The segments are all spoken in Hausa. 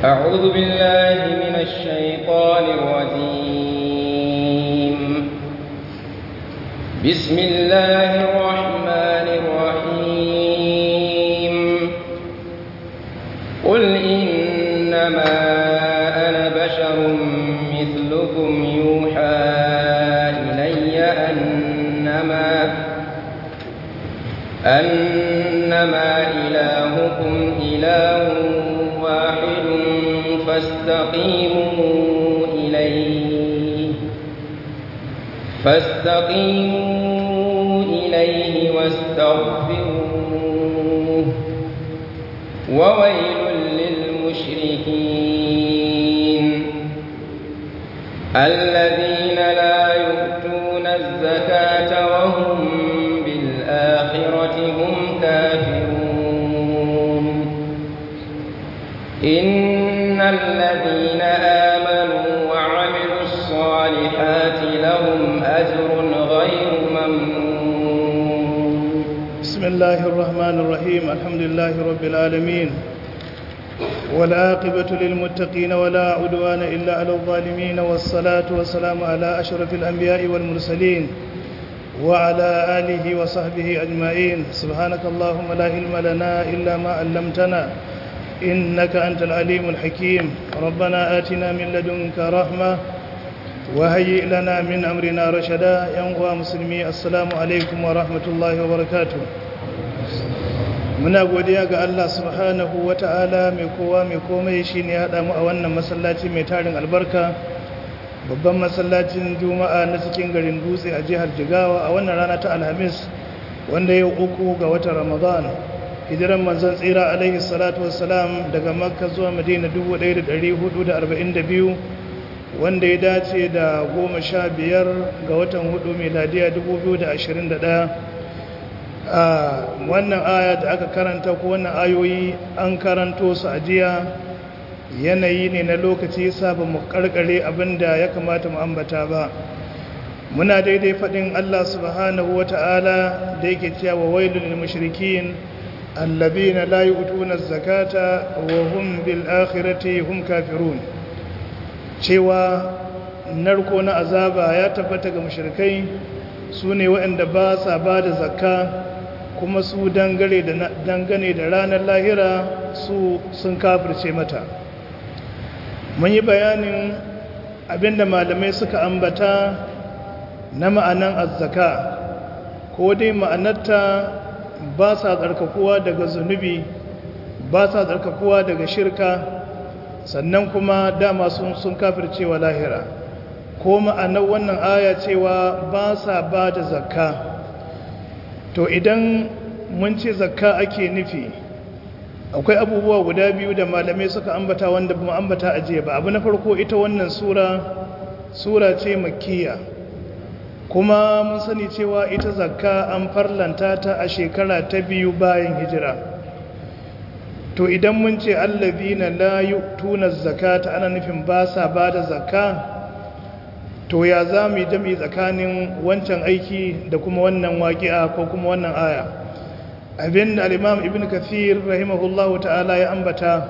أعوذ بالله من الشيطان الرجيم بسم الله الرحمن الرحيم قل إنما أنا بشر مثلكم يوحى إلي أنما أنما إلهكم إله واحد فاستقيموا إليه فاستقيموا إليه واستغفروه وويل للمشركين الذين لا يؤتون الزكاة وهم بالآخرة هم كافرون إن الذين آمنوا وعملوا الصالحات لهم أجر غير ممنون بسم الله الرحمن الرحيم الحمد لله رب العالمين والعاقبة للمتقين ولا عدوان إلا على الظالمين والصلاة والسلام على أشرف الأنبياء والمرسلين وعلى آله وصحبه أجمعين سبحانك اللهم لا علم لنا إلا ما علمتنا إنك أنت العليم الحكيم ربنا آتنا من لدنك رحمة وهيئ لنا من أمرنا رشدا ينقوى مسلمي السلام عليكم ورحمة الله وبركاته muna godiya ga Allah subhanahu wata'ala mai kowa mai komai shine ya haɗa mu a wannan masallaci mai tarin albarka babban masallacin juma'a na cikin garin dutse a jihar jigawa a wannan rana ta alhamis wanda yau uku ga watan ramadan hijiran manzon tsira alaihi salatu wassalam daga makka zuwa madina 1442 wanda ya dace da goma sha biyar ga watan hudu miladiya 2021 a wannan aya da aka karanta ko wannan ayoyi an karanto su a jiya yanayi ne na lokaci sabon mu karkare abinda ya kamata mu ambata ba muna daidai faɗin Allah subhanahu wata'ala da yake cewa wailul lil mushrikin allabina la yu'tuna zakata wa hum bil akhirati hum kafirun cewa narko na azaba ya tabbata ga mushrikai su ne waɗanda ba sa ba da zakka kuma su dangane da ranar lahira su sun kafirce mata mun yi bayanin abinda malamai suka ambata na ma'anan azzaka ko dai ma'anarta ba sa tsarkakuwa daga zunubi ba sa tsarkakuwa daga shirka sannan kuma dama sun sun kafircewa lahira ko ma'anar wannan aya cewa ba sa ba da zakka to idan mun ce zakka ake nufi akwai abubuwa guda biyu da malamai suka ambata wanda ba ambata a jiya ba abu na farko ita wannan sura sura ce makkiya kuma mun sani cewa ita zakka an farlanta ta a shekara ta biyu bayan hijira to idan mun ce allazina la yu'tuna zakata ana nufin ba sa ba da zakka to ya za mu yi jami tsakanin wancan aiki da kuma wannan waƙi'a ko kuma wannan aya abin da al'imam ibn kathir rahimahullahu ta'ala ya ambata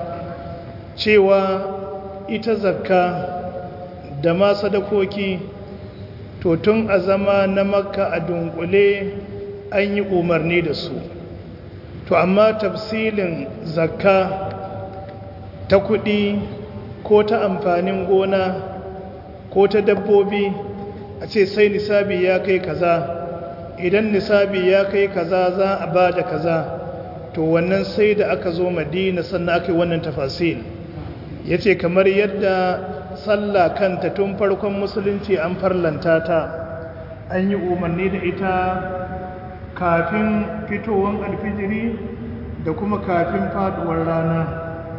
cewa ita zakka da ma sadakoki to tun a zama na makka a dunkule an yi umarni da su to amma tafsilin zakka ta kuɗi ko ta amfanin gona ko ta dabbobi a ce sai nisabi ya kai kaza idan nisabi ya kai kaza za a ba da kaza to wannan sai da aka zo madina sannan aka yi wannan tafasil ya ce kamar yadda sallah kanta tun farkon musulunci an farlanta ta an yi umarni da ita kafin fitowar alfijiri da kuma kafin faduwar rana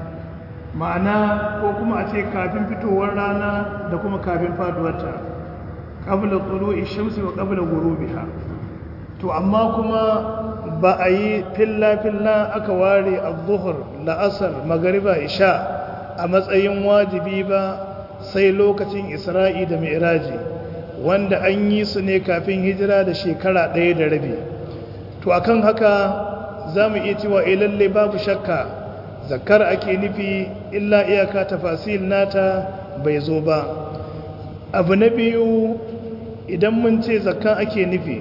ma'ana ko kuma a ce kafin fitowar rana da kuma kafin faduwarta ƙabla tsoro ishamsi wa ƙabla gurubiha to amma kuma ba a yi filla-filla aka ware a zuhur la'asar magariba isha a matsayin wajibi ba sai lokacin isra'i da mi'raji wanda an yi su ne kafin hijira da shekara ɗaya da rabi to akan haka za mu iya cewa lalle babu shakka zakar ake nufi illa iyaka tafasil nata bai zo ba abu na biyu idan mun ce zakka ake nufi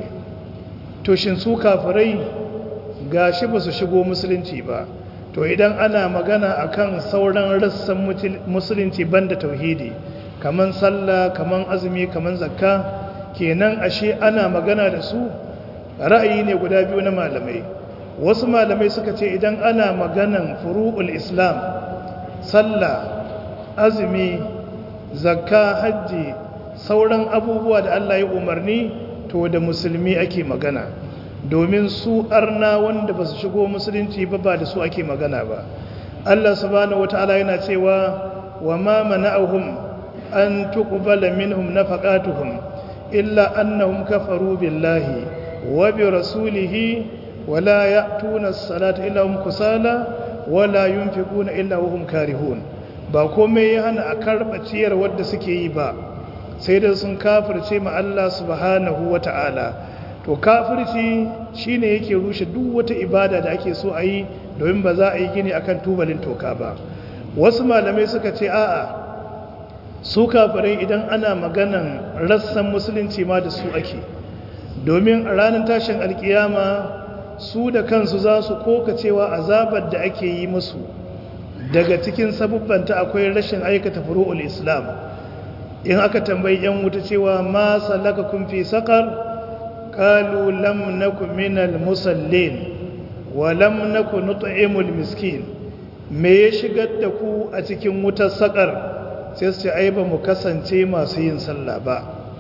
to shin su kafirai gashi ba su shigo musulunci ba to idan ana magana akan sauran rassan musulunci banda tauhidi kaman sallah kaman azumi kaman zakka kenan ashe ana magana da su ra'ayi ne guda biyu na malamai wasu malamai suka ce idan ana maganan furu'ul islam sallah azumi zakka hajji sauran abubuwa da Allah ya umarni to da musulmi ake magana domin su arna wanda ba su shigo musulunci ba ba da su ake magana ba Allah subhanahu wata'ala yana cewa wa ma mana'ahum an tuqbala minhum nafaqatuhum illa annahum kafaru billahi wa bi rasulihi wa la ya'tuna as-salata illa hum kusala wa la yunfiquna illa hum karihun ba komai ya hana a karba ciyar wadda suke yi ba sai da sun kafirce ma Allah subhanahu wata'ala to kafirci shine yake rushe duk wata ibada da ake so a yi domin ba za a yi gini akan tubalin toka ba wasu malamai suka ce a'a su kafirai idan ana maganan rassan musulunci ma da su ake domin a ranar tashin alkiyama su da kansu za su koka cewa azabar da ake yi musu daga cikin sabubbanta akwai rashin aikata furu'ul islam in aka tambayi yan wuta cewa ma salakakum fi saqar qalu lam nakum minal musallin wa lam nakun nut'imul miskin me ya shigar da ku a cikin wutar saqar sai su ce ai ba mu kasance masu yin sallah ba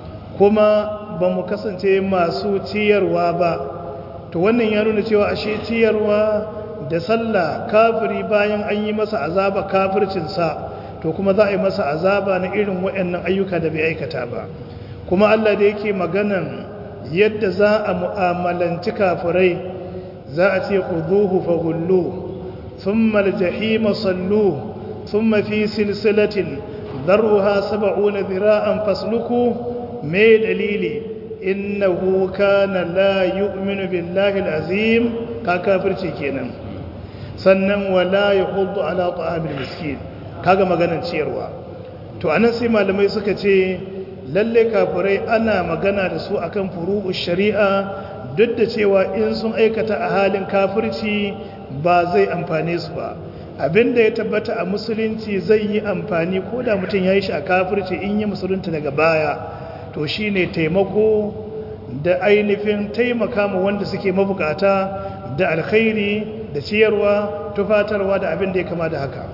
kuma ba mu kasance masu ciyarwa ba to wannan ya nuna cewa ashe ciyarwa da sallah kafiri bayan an yi masa azaba kafircinsa to kuma za a yi masa azaba na irin waɗannan ayyuka da bai aikata ba kuma Allah da yake maganan yadda za a mu'amalanci kafirai za a ce khuduhu faghullu thumma al-jahima sallu thumma fi silsilatin darruha sab'una dhira'an fasluku me dalili innahu kana la yu'minu billahi al-azim ka kafirci kenan sannan wala yahuddu ala ta'amil miskin kaga maganar ciyarwa to anan sai malamai suka ce lalle kafirai ana magana da su akan furu'u shari'a duk da cewa in sun aikata a halin kafirci ba zai amfane su ba abinda ya tabbata a musulunci zai yi amfani ko da mutum ya yi shi a kafirci in yi musulunta daga baya to shine taimako da ainihin taimaka ma wanda suke mabukata da alkhairi da ciyarwa tufatarwa da abin da ya kama da haka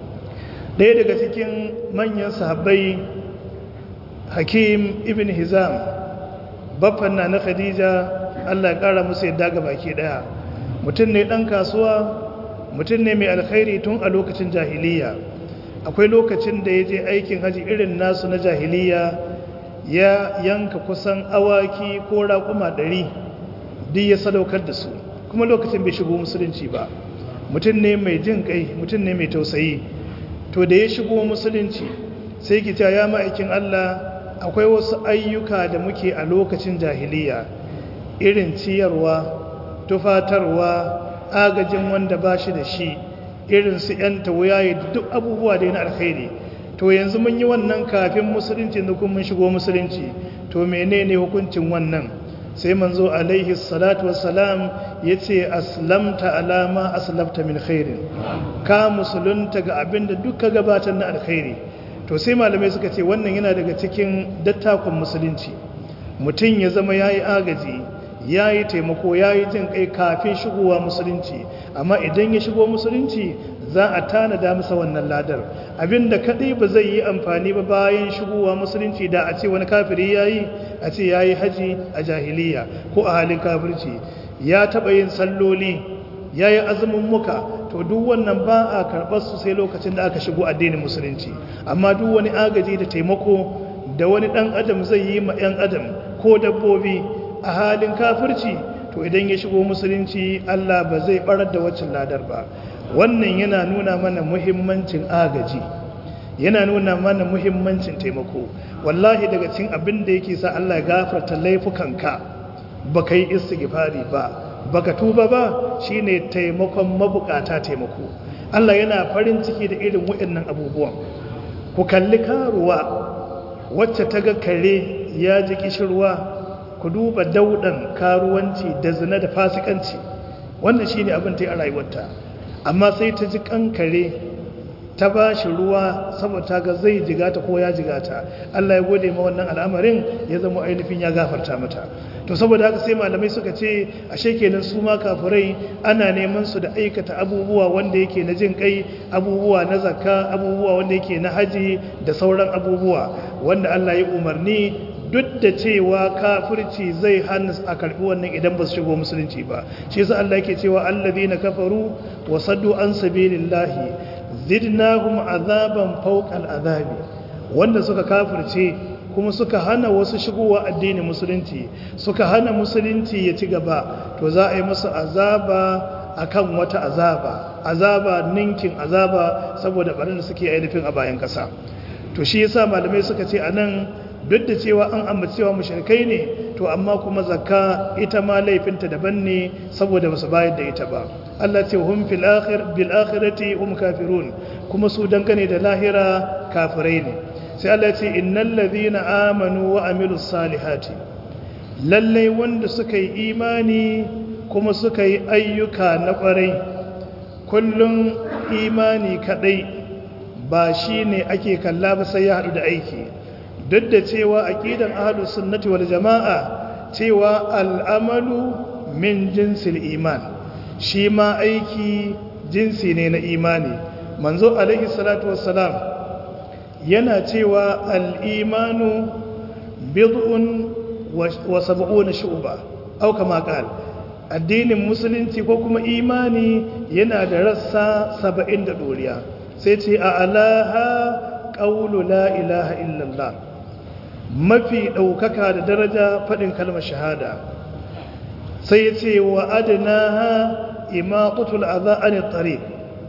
ɗaya daga cikin manyan sahabbai hakim ibn hizam baffan na na khadija allah ƙara musu yadda ga baki ɗaya mutum ne ɗan kasuwa mutum ne mai alkhairi tun a lokacin jahiliya akwai lokacin da ya je aikin haji irin nasu na jahiliya ya yanka kusan awaki ko raƙuma ɗari duk ya sadaukar da su kuma lokacin bai shigo musulunci ba mutum ne mai jin kai mutum ne mai tausayi to da ya shigo musulunci sai ki ya ma'aikin Allah akwai wasu ayyuka da muke a lokacin jahiliya irin ciyarwa tufatarwa agajin wanda ba shi da shi irin su ‘yan tawuyaye duk abubuwa da yana alkhairi to yanzu mun yi wannan kafin musulunci da kuma mun shigo musulunci to menene hukuncin wannan sai manzo alaihi salatu wassalam ya ce aslamta alama aslamta min khairin ka musulunta ga abin da duka gabatar na alkhairi to sai malamai suka ce wannan yana daga cikin dattakon musulunci mutum ya zama ya yi agaji ya yi taimako ya yi jin kai kafin shigowa musulunci amma idan ya shigo musulunci za a tanada masa wannan ladar abinda kadai ba zai yi amfani ba bayan shigowa musulunci da a ce wani kafiri ya yi a ce ya yi haji a jahiliya ko a halin kafirci ya taɓa yin salloli ya yi azumin muka to duk wannan ba a karɓar su sai lokacin da aka shigo addinin musulunci amma duk wani agaji da taimako da wani ɗan adam zai yi ma 'yan adam ko dabbobi a halin kafirci to idan ya shigo musulunci Allah ba zai barar da waccan ladar ba wannan yana nuna mana muhimmancin agaji yana nuna mana muhimmancin taimako wallahi daga cikin abin da yake sa Allah ya gafarta laifukanka ba kai istighfari ba baka tuba ba shine taimakon mabukata taimako Allah yana farin ciki da irin waɗannan abubuwan ku kalli karuwa wacce ta ga kare ya ji kishirwa ku duba daudan karuwanci da zina da fasikanci wannan shine abin ta yi a rayuwarta amma sai ta ji kankare ta ba shi ruwa saboda ga zai jigata ko ya jigata Allah ya gode ma wannan al'amarin ya zama ainihin ya gafarta mata to saboda haka sai malamai suka ce ashe kenan su ma kafirai ana neman su da aikata abubuwa wanda yake na jin kai abubuwa na zakka abubuwa wanda yake na haji da sauran abubuwa wanda Allah ya umarni duk da cewa kafirci zai hana a karbi wannan idan ba su shigo musulunci ba shi yasa Allah yake cewa allazina kafaru wa saddu an sabilillahi zidnahum azaban fawqa al'azabi wanda suka kafirce kuma suka hana wasu shigowa addinin musulunci suka hana musulunci ya ci gaba to za a yi musu azaba akan wata azaba azaba ninkin azaba saboda barin da suke ainihin a bayan kasa to shi yasa malamai suka ce anan duk da cewa an ambaci cewa mushrikai ne to amma kuma zakka ita ma laifinta daban ne saboda basu bayar da ita ba Allah ce hum fil akhir bil akhirati hum kafirun kuma su dangane da lahira kafirai ne sai Allah ce innal ladhina amanu wa amilus salihati lalle wanda suka yi imani kuma suka yi ayyuka na kwarai kullum imani kadai ba shine ake kalla ba sai ya hadu da aiki duk da cewa aqidan ahlus sunnati wal jamaa cewa al'amalu min jinsil iman shi ma aiki jinsi ne na imani manzo alaihi salatu wassalam yana cewa al'imanu bid'un wa sab'una shu'ba au kama qal addinin musulunci ko kuma imani yana da rassa 70 da doriya sai ce a alaha qawlu la ilaha illallah mafi ɗaukaka da daraja faɗin kalmar shahada sai ya ce wa adnaha imaqutul adha anit tariq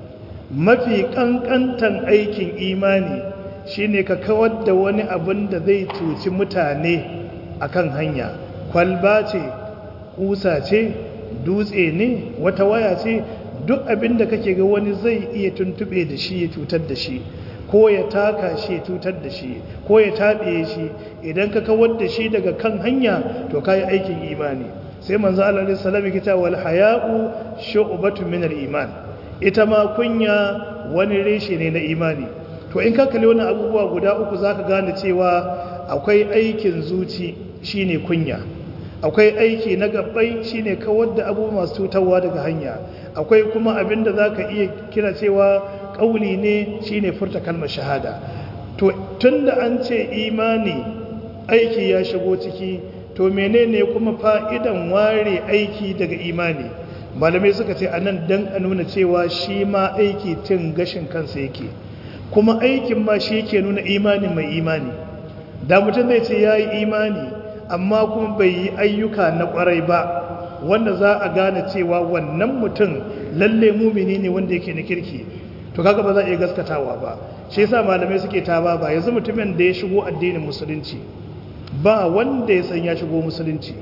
mafi kankantan aikin imani shine ka kawar da wani abin da zai cuci mutane akan hanya kwalba ce kusa ce dutse ne wata waya ce duk abin da kake ga wani zai iya tuntube da shi ya cutar da shi ko ya taka shi ya cutar da shi ko ya taɓe shi idan ka kawar da shi daga kan hanya to kayi aikin imani sai manzo Allah alaihi salam yake cewa wal haya'u shu'batun min al iman ita ma kunya wani reshe ne na imani to in ka kalli wannan abubuwa guda uku zaka gane cewa akwai aikin zuci shine kunya akwai aiki na gabbai shine kawar da abubuwa masu cutarwa daga hanya akwai kuma abinda zaka iya kira cewa kauli ne shine furta kalmar shahada to tunda an ce imani aiki ya shigo ciki to menene kuma fa'idan ware aiki daga imani malamai suka ce anan dan a nuna cewa shi ma aiki cin gashin kansa yake kuma aikin ma shi ke nuna imani mai imani da mutum zai ce ya yi imani amma kuma bai yi ayyuka na kwarai ba wanda za a gane cewa wannan mutum lalle mumini ne wanda yake na kirki to kaga ba za a iya gaskatawa ba shi yasa malamai suke taba ba yanzu mutumin da ya shigo addinin musulunci ba wanda ya san ya shigo musulunci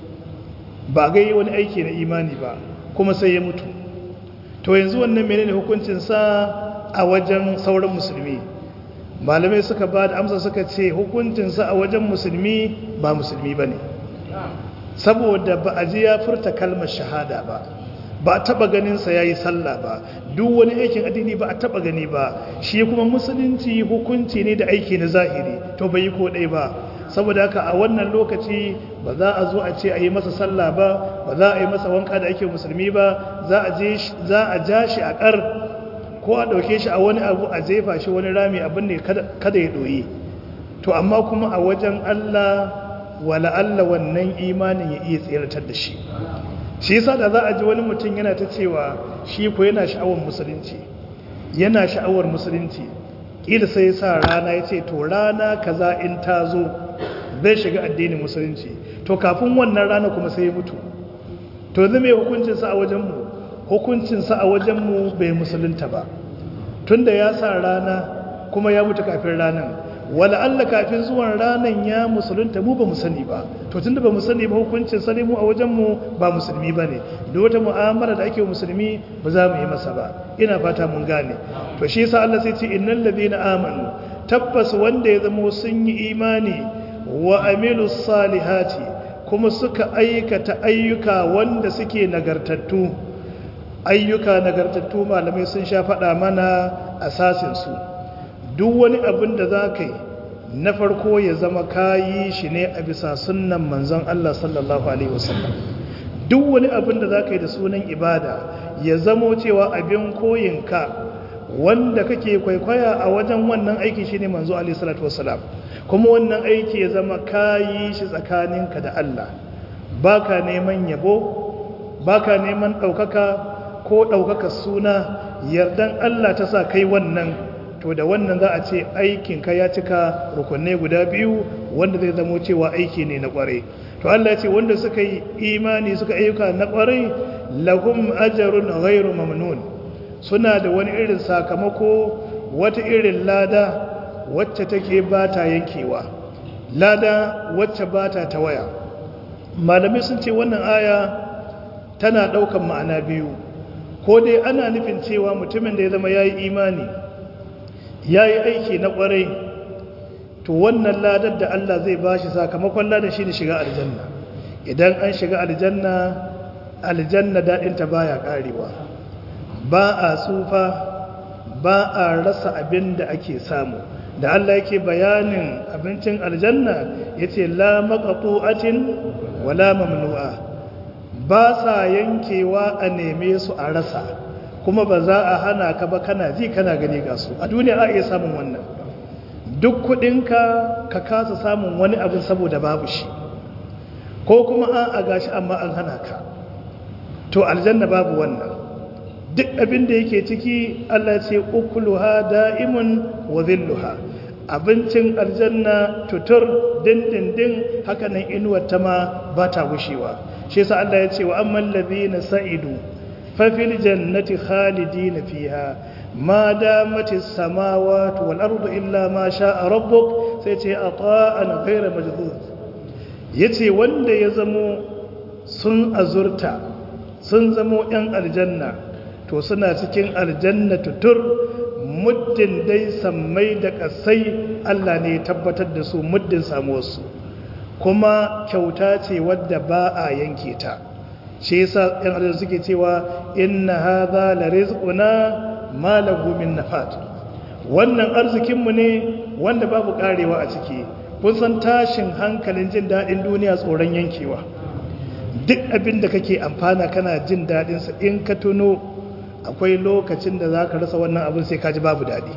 ba ga yi wani aiki na imani ba kuma sai ya mutu to yanzu wannan menene hukuncin sa a wajen sauran musulmi malamai suka ba da amsa suka ce hukuncin sa a wajen musulmi ba musulmi bane saboda ba a ji ya furta kalmar shahada ba ba a taba ganinsa ya yi sallah ba duk wani aikin addini ba a taba gani ba shi kuma musulunci hukunci ne da aiki na zahiri to bai yi ko ɗaya ba saboda haka a wannan lokaci ba za a zo a ce a yi masa sallah ba ba za a yi masa wanka da ake musulmi ba za a ja shi a ƙar ko a ɗauke shi a wani abu a jefa shi wani rami abin ne kada ya ɗoyi to amma kuma a wajen allah wala allah wannan imanin ya iya tseratar da shi shi yasa da za a ji wani mutum yana ta cewa shi ko yana sha'awar musulunci yana sha'awar musulunci kila sai ya sa rana ya ce to rana kaza in ta zo zai shiga addinin musulunci to kafin wannan rana kuma sai ya mutu to yanzu mai hukuncinsa a wajenmu hukuncinsa a wajenmu bai musulunta ba tunda ya sa rana kuma ya mutu kafin ranar wala Allah kafin zuwan ranan ya musulunta mu ba mu sani ba to tunda ba mu sani ba hukuncin sani mu a wajen mu ba musulmi bane duk wata mu'amala da ake musulmi ba za mu yi masa ba ina fata mun gane to shi yasa Allah sai ce innal ladina amanu tabbas wanda ya zama sun yi imani wa amilus salihati kuma suka aikata ayyuka wanda suke nagartattu ayyuka nagartattu malamai sun sha faɗa mana asasinsu duk wani abin da za ka yi na farko ya zama kayi shi ne a bisa sunan manzon Allah sallallahu Alaihi wasallam duk wani abin da za ka yi da sunan ibada ya zamo cewa abin koyinka wanda kake kwaikwaya a wajen wannan aiki shi ne manzo Alaihi salatu wasallam kuma wannan aiki ya zama kayi shi tsakaninka da Allah ba ka neman yabo ba ka neman ɗaukaka ko ɗaukaka suna yardan Allah ta sa kai wannan to da wannan za a ce aikinka ya cika rukunai guda biyu wanda zai zamo cewa aiki ne na ƙwarai to Allah ce wanda suka yi imani suka ayyuka na ƙwarai lahum ajarun ghairu mamnun suna da wani irin sakamako wata irin lada wacce take ba ta yankewa lada wacce ba ta tawaya malamai sun ce wannan aya tana ɗaukan ma'ana biyu ko dai ana nufin cewa mutumin da ya zama ya yi imani ya yi aiki na ƙwarai to wannan ladar da Allah zai ba shi sakamakon ladar shi ne shiga aljanna idan an shiga aljanna aljanna daɗinta ba ya ƙarewa ba a tsufa ba a rasa abin da ake samu da Allah yake bayanin abincin aljanna ya ce la maƙaƙu'atin wala mamnu'a ba sa yankewa a neme su a rasa kuma ba za a hana ka ba kana ji kana gani ga su a duniya a iya samun wannan duk kudinka ka kasa samun wani abin saboda babu shi ko kuma an a gashi amma an hana ka to aljanna babu wannan duk abin da yake ciki Allah ce ukuluha da'imun wa zilluha abincin aljanna tutur dindindin hakanan inuwar ta ma ba ta gushewa shi yasa Allah ya ce wa amman ladina sa'idu fa fil jannati khalidina fiha ma damati samawati wal ardu illa ma sha'a rabbuk sai ce ata'an ghayra majdud yace wanda ya zamo sun azurta sun zamo yan aljanna to suna cikin aljanna tutur muddin dai sammai da kasai Allah ne ya tabbatar da su muddin samuwarsu kuma kyauta ce wadda ba a yanke ta shi yasa yan aljanna suke cewa inna hadha la rizquna ma lahu min nafat wannan arzikinmu ne wanda babu karewa a ciki kun san tashin hankalin jin daɗin duniya tsoron yankewa duk abin da kake amfana kana jin daɗinsa in ka tuno akwai lokacin da za ka rasa wannan abin sai ka ji babu daɗi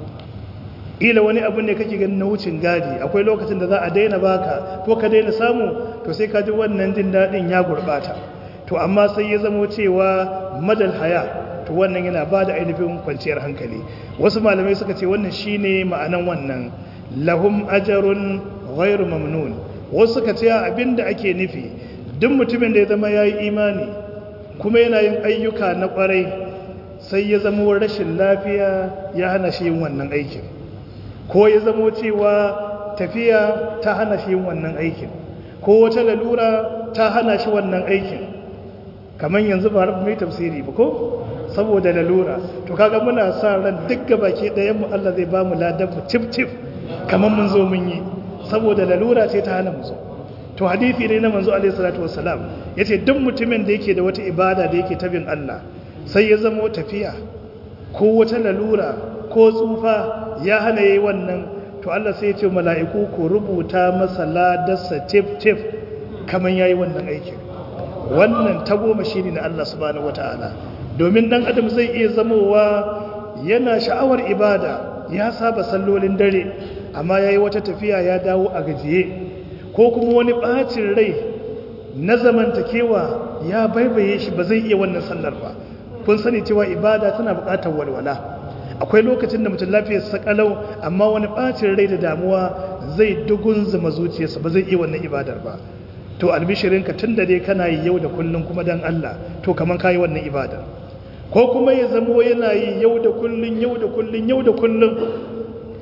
ila wani abin ne kake ganin na wucin gadi akwai lokacin da za a daina baka ko ka daina samu to sai ka ji wannan jin daɗin ya gurɓata to amma sai ya zamo cewa madal haya to wannan yana ba da ainihin kwanciyar hankali wasu malamai suka ce wannan shine ma'anan wannan lahum ajarun ghairu mamnun wasu suka ce abinda ake nufi duk mutumin da ya zama yayi imani kuma yana yin ayyuka na kwarai sai ya zama rashin lafiya ya hana shi yin wannan aikin ko ya zama cewa tafiya ta hana shi yin wannan aikin ko wata lalura ta hana shi wannan aikin kamar yanzu ba rabu mai tafsiri ba ko saboda lalura to kaga muna sa ran duk baki ɗayan mu Allah zai ba mu ladan mu tif tif kamar mun zo mun yi saboda lalura ce ta hana mu zo to hadisi ne na manzo alaihi salatu wassalam yace duk mutumin da yake da wata ibada da yake tabin Allah sai ya zama tafiya ko wata lalura ko tsufa ya hana yayi wannan to Allah sai ya ce mala'iku ku rubuta masa ladarsa tif tif kamar yayi wannan aikin wannan tagoma shine na Allah subhanahu wataala domin dan adam zai iya zamowa yana sha'awar ibada ya saba sallolin dare amma yayi wata tafiya ya dawo a gajiye ko kuma wani bacin rai na zamantakewa ya baibaye shi ba zai iya wannan sallar ba kun sani cewa ibada tana buƙatar walwala akwai lokacin da mutum lafiyar sa kalau amma wani bacin rai da damuwa zai dugun zama zuciyarsa ba zai iya wannan ibadar ba to albishirinka tun da dai kana yi yau da kullum kuma dan Allah to kaman kayi wannan ibadar ko kuma ya zamo yana yi yau da kullun yau da kullun yau da kullun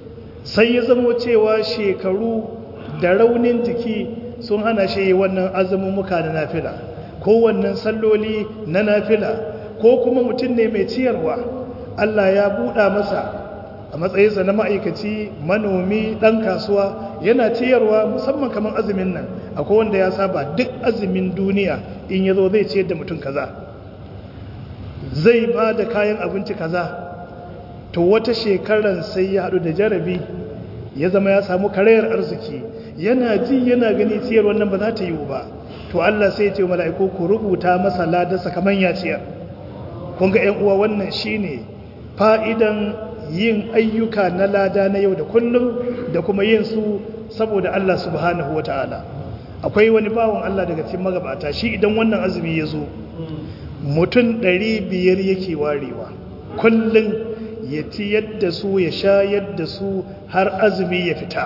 sai ya zamo cewa shekaru da raunin jiki sun hana shi wannan azumin muka na nafila ko wannan salloli na nafila ko kuma mutum ne mai ciyarwa Allah ya buɗa masa a matsayinsa na ma'aikaci manomi ɗan kasuwa yana ciyarwa musamman kamar azumin nan akwai wanda ya saba duk azumin duniya in ya zo zai ciyar da mutum kaza zai ba da kayan abinci kaza to wata shekaran sai ya haɗu da jarabi ya zama ya samu karayar arziki yana ji yana gani ciyar wannan ba za ta yiwu ba to Allah sai ce mala'iku ku rubuta masa ladarsa kamar ya ciyar kun ga ‘yan uwa wannan shine fa'idan yin ayyuka na lada na yau da kullum da kuma yin su saboda Allah subhanahu wata'ala akwai wani bawan Allah daga cikin magabata shi idan wannan azumi ya zo mutum ɗari biyar yake warewa kullum ya ci yadda su ya sha yadda su har azumi ya fita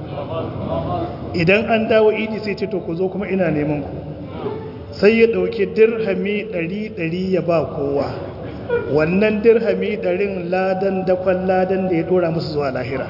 idan an dawo idi sai ce to ku zo kuma ina neman ku sai ya ɗauki dirhami ɗari ɗari ya ba kowa wannan dirhami ɗarin ladan dakon ladan da ya ɗora musu zuwa lahira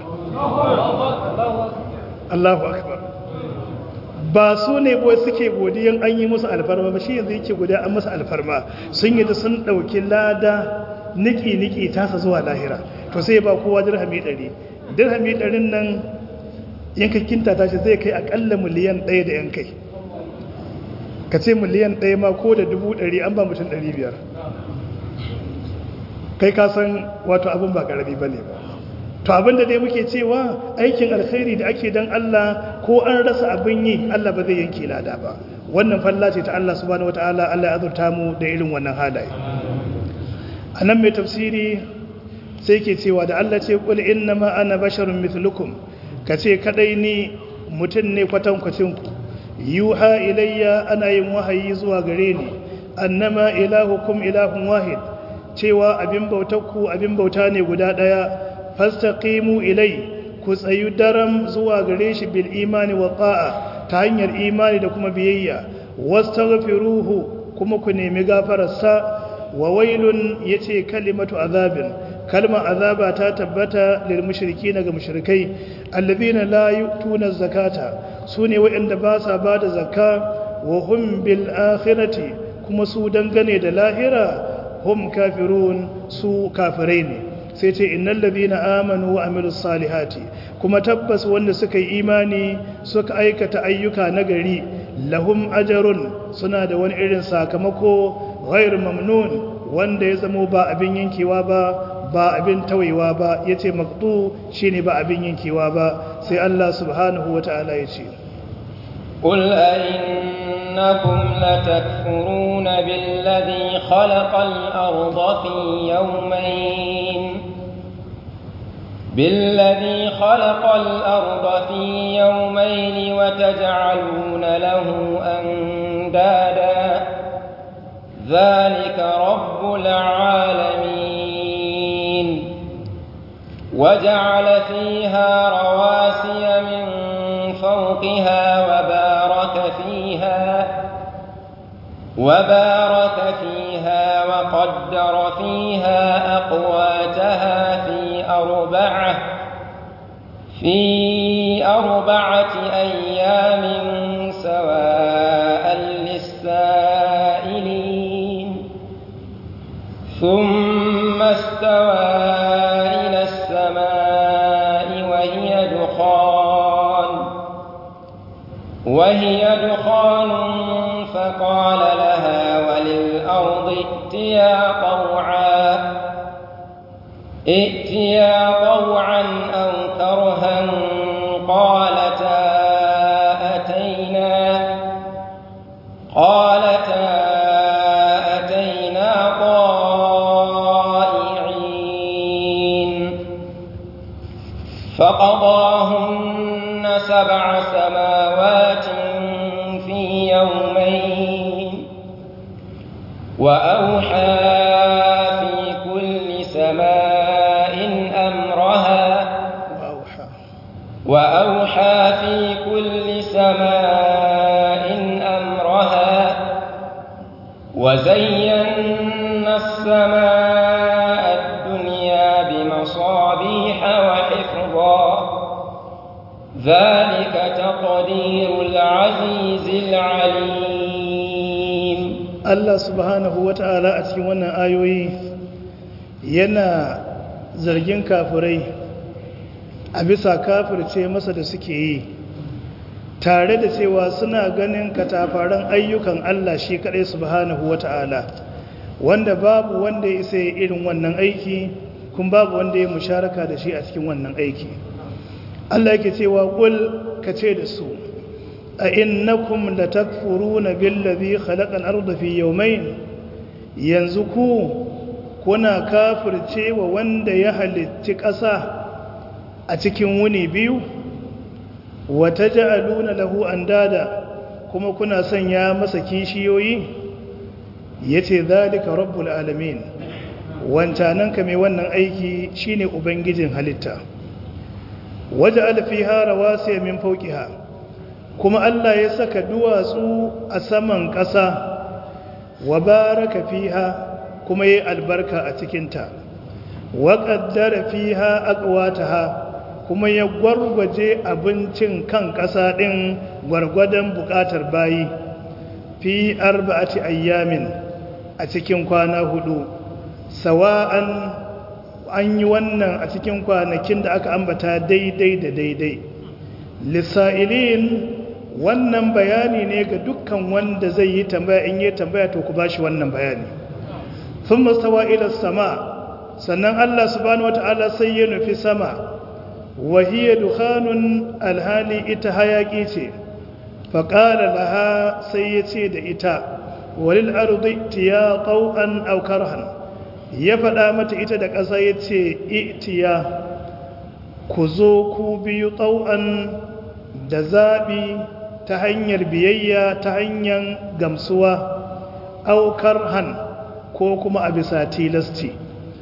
Allahu akbar ba su ne boye suke godiyan an yi musu alfarma ba shi yanzu yake godiya an musu alfarma sun yi da sun ɗauki lada niki-niki tasa zuwa lahira to sai ba kowa dirhami ɗari dirhami ɗarin nan yankakinta tashi zai kai akalla miliyan ɗaya da yankai ka ce miliyan ɗaya ma ko da dubu ɗari an ba mutum ɗari biyar kai ka san wato abin ba ƙarami ba ne ba to abin da dai muke cewa aikin alkhairi da ake don Allah ko an rasa abin yi Allah ba zai yanke lada ba wannan falla ce ta Allah subhanahu wataala Allah ya azurta mu da irin wannan halaye a nan mai tafsiri sai ke cewa da Allah ce kul innama ana basharun mithlukum ka ce kadai ni mutum ne kwatankwacin ku yuha ilayya ana yin wahayi zuwa gare ni annama ilahukum ilahun wahid cewa abin bautarku abin bauta ne guda daya fastaqimu ilai ku tsayu daram zuwa gare shi bil imani wa ta'a ta hanyar imani da kuma biyayya wastaghfiruhu kuma ku nemi gafararsa wa wailun yace kalimatu azabin kalma azaba ta tabbata lil mushrikeena ga mushrikai alladhina la yu'tuna zakata sune waɗanda ba sa bada zakka wa hum bil akhirati kuma su dangane da lahira hum kafirun su kafirai ne sai ce innal ladhina amanu wa amilus salihati kuma tabbas wanda suka yi imani suka aikata ayyuka nagari lahum ajrun suna da wani irin sakamako ghairu mamnun wanda ya zamo ba abin yankewa ba ba abin tawayewa ba yace maqtu shine ba abin yankewa ba sai Allah subhanahu wataala yace قل أئنكم لتكفرون بالذي خلق الأرض في يومين بالذي خلق الأرض في يومين وتجعلون له أندادا ذلك رب العالمين وجعل فيها رواسي من فوقها وبارك فيها وبارك فيها وقدر فيها أقواتها في أربعة في أربعة أيام سواء للسائلين ثم استوى إلى السماء وهي دخان وهي دخان فقال لها وللأرض ائتيا طوعا ائتيا طوعا أو كرها قالتا أتينا قالتا أتينا طائعين فقضاهن سبع سماوات في يومين وأوحى في كل سماء أمرها وأوحى وأوحى في كل سماء أمرها وزينا السماء الدنيا بمصابيح وحفظا ذلك تقدير العزيز العليم Allah subhanahu wa ta'ala a cikin wannan ayoyi yana zargin kafirai a bisa kafirce masa da suke yi tare da cewa suna ganin katafaren ayyukan Allah shi kaɗai subhanahu wa ta'ala wanda babu wanda ya isa irin wannan aiki kun babu wanda ya musharaka da shi a cikin wannan aiki Allah yake cewa ƙul ka ce da su a innakum latakfuruna billazi khalaqal arda fi yawmayn yanzu ku kuna kafirce wa wanda ya halitti ƙasa a cikin wuni biyu wa taj'aluna lahu andada kuma kuna sanya masa kishiyoyi yace zalika rabbul alamin wancanan ka mai wannan aiki shine ubangijin halitta waja'al fiha rawasiya min fawqiha kuma Allah ya saka duwatsu a saman ƙasa wa baraka fiha kuma yi albarka a cikinta wa ƙaddara fiha aqwataha kuma ya gwargwaje abincin kan ƙasa ɗin gwargwadon buƙatar bayi fi arba'ati ayyamin a cikin kwana hudu sawa'an an yi wannan a cikin kwanakin da aka ambata daidai da daidai lissa'ilin wannan bayani ne ga dukkan wanda zai yi tambaya in yi tambaya to ku bashi wannan bayani sun mastawa ila sama sannan Allah subhanahu wata'ala sai ya nufi sama wahiyar dukhanun alhali ita hayaki ce faƙala laha sai ya ce da ita walil ardi tiya qau'an aw karhan ya faɗa mata ita da ƙasa ya ce itiya ku zo ku biyu ƙau'an da zaɓi ta hanyar biyayya ta hanyar gamsuwa aukar han ko kuma a bisa tilasti